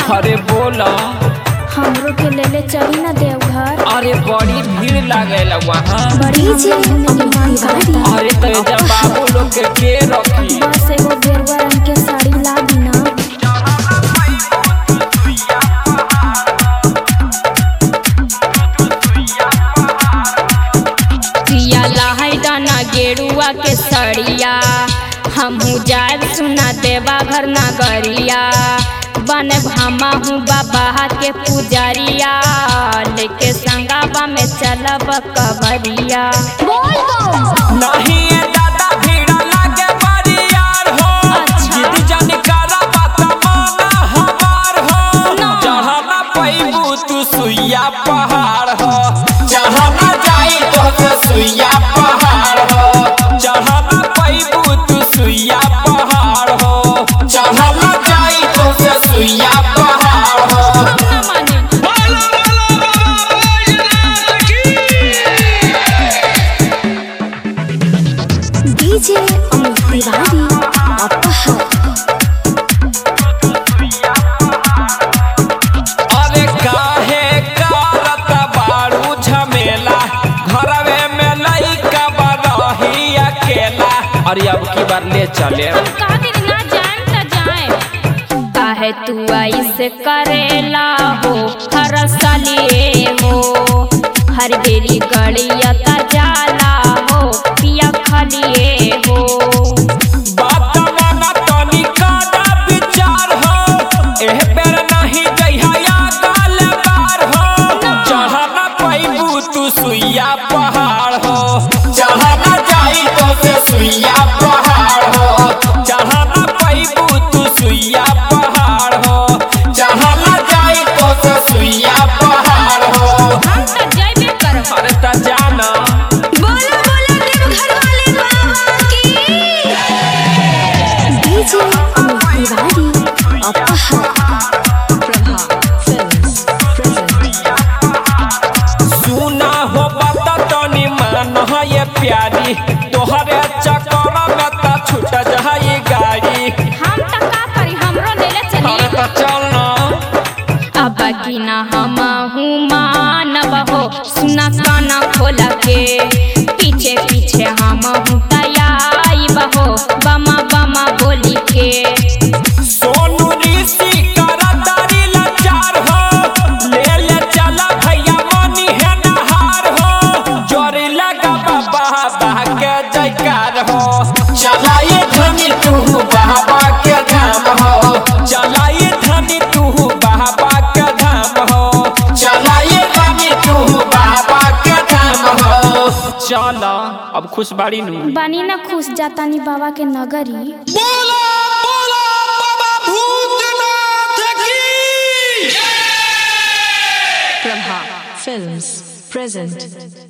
अरे बोला हमरो के लेले चली ना देवघर अरे बड़ी भीड़ लागेला वहाँ बड़ी जी अरे तो जब बाबू लोग के के रखी बस एगो गेरुआ रंग के साड़ी ला दी ना पिया लहै दाना गेरुआ के सड़िया हमहू जाए सुना देवा घर नगरिया बन भामा हूँ बाबा के पुजरिया लेके संगाबा में चलब कबरिया नहीं ये दादा भीड़ लागे बड़ी यार हो अच्छा। जिद जन करा बात माना हमार हो जहाँ ना पैबू तू सुइया पहाड़ हो जहाँ ना जाई तो के सुइया पहाड़ हो जहाँ ना पैबू तू सुइया पहाड़ हो जहाँ ना जाई तो के सुइया पहाड़ हो ना माने डीजे अमित तिवारी अपहर अरे काहे करत बारू झमेला घरवे में लइका बरही अकेला अरे अब की बार ले चले खातिर ना जाए त जाए काहे तू ऐसे करेला हो हर सालिए हो हर बेरी गड़िया त जाला हो पिया खलिए हो बात माना तनी कादा विचार हो एह बेर नहीं जइहा या गाल बार हो जहाँ ना पैबू तू सुइया पहाड़ हो जहाँ ना जाई तो से सुइया पहाड़ हो जहाँ ना पैबू तू सुइया पहाड़ हो जहाँ ना जाई तो से सुइया पहाड़ हो हम त जइबे करब अरे ता जाना बोलो बोलो देव घर वाले बाबा की डीजे अमित तिवारी अपहर सुना हो बात तनी मान हो ये प्यारी तोहरे चक्कर में ता छूट जाई गाड़ी हम त का करी हमरो लेले चली अरे ता चल ना अब की ना हम हूँ मानव हो सुना काना खोला के पीछे पीछे हम हूँ तैयार हो बमा बमा बोली के सोनू ऋषि करा तारी लाचार हो ले ले चला भैया मनी है नहार हो जोरी लगा बाबा बाबा के जयकार हो चलाइए धनी तू बाबा के धाम हो चलाइए धनी तू बाबा के धाम हो चलाइए धनी तू बाबा के धाम हो चला अब खुश बाड़ी नू बानी ना खुश जातानी बाबा के नगरी बोला बोला बाबा भूतनाथ की Prabha Films present